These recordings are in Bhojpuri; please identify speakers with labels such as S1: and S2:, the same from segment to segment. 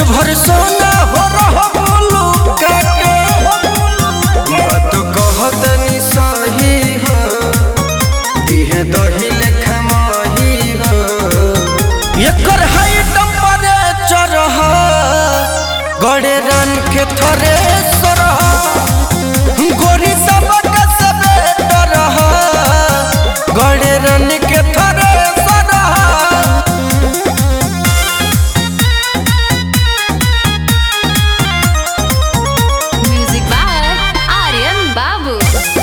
S1: भर सोना हो रहा बोलू काके बात कहतनी सही हो दिहे दही लेखा माही हो एकर हाई टेम्परेचर हो गड़े रन के थरे सरह गोरी सबक सबे डरह गड़े रन के थरे सरह
S2: Music by Aryan Babu.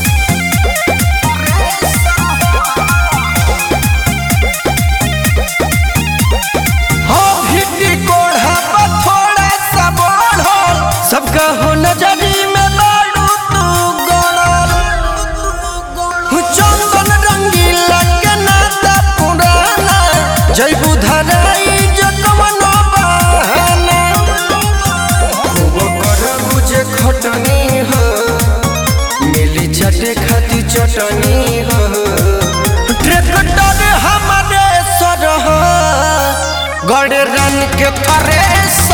S1: हो भिट्टी कोढ़ा पर थोड़ा सा बढ़ल सबका हो नजरी में बाड़ू तू गड़ल हो चंदन रंगीला के नाता पुराना जय बुधराई जो कवनो बहाना खूब करबू जे खटनी हो मिली चटे खाती चटनी हो ट्रैक्टर हमारे सरह गड़ रन के थरे